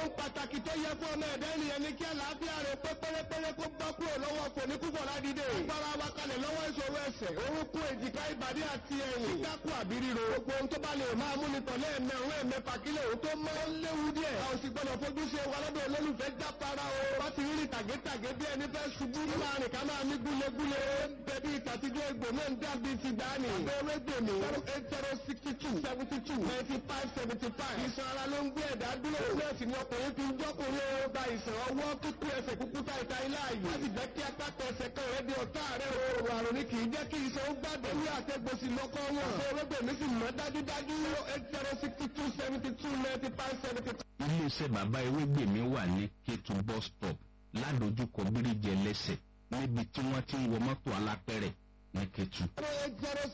ohun pàtàkì tó yẹ fún ọmọ ẹ̀dá ènìyàn ni kí àlàáfíà rẹ̀ pé pérépéré kó bọ́ kúrò lọ́wọ́ kò ní púpọ̀ ládìde. agbára wa kalẹ̀ lọ́wọ́ ìṣòro ẹsẹ̀ orúnkún èjìká ìbàdí àti ẹ̀yìn. kíkákù àbí ríro. gbogbo ohun tó bá lè máa mú ni tọ̀lé ẹ̀mẹ́ òun ẹ̀mẹ́fà kílẹ̀ òun tó mọ́ ó léwu díẹ̀. a ò sì gbọ́dọ̀ fojú ṣe wa lọ́dọ̀ olólùfẹ́ jápara o. bá ti rí tàgétàgé bí ẹni fẹ́ ṣubú. láàrin ká máa ní gúlegúle. bẹ̀bí ìtàtijọ́ egbò náà ń dàbí ti dání. abẹ́rẹ́ gbèmí. zero eight zero sixty two seventy two ninety five seventy five. ìṣàn ara ló ń gbé ẹ̀dá dúró. nọ́ọ̀sì ni ọkùnrin fi ń jọ́kùnrin ó ba ìṣàn ọwọ́ kíkú ẹsẹ̀ kúkú ta ìta ilé ààyè. láti jẹ́ kí apáta ẹsẹ̀ kan rẹ̀ di ọ̀tá rẹ̀ o. àrùn ni kì í jẹ́ kí iṣan ó gbàgbé. ní àtẹ̀gbòsì lọ́kọ́ wọn. ṣé ewébèmí sì mọ́ dájúdájú. zero eight zero sixty two seventy two ninety five seventy five. iléeṣẹ́ bàbá ewégbèmí wà ní kétu bus stop ládojúkọ bíríjì ẹlẹ́sẹ̀ níbi tí wọ́n ti ń wọ mọ́tò alápẹ̀rẹ̀ ní kétu. zero eight zero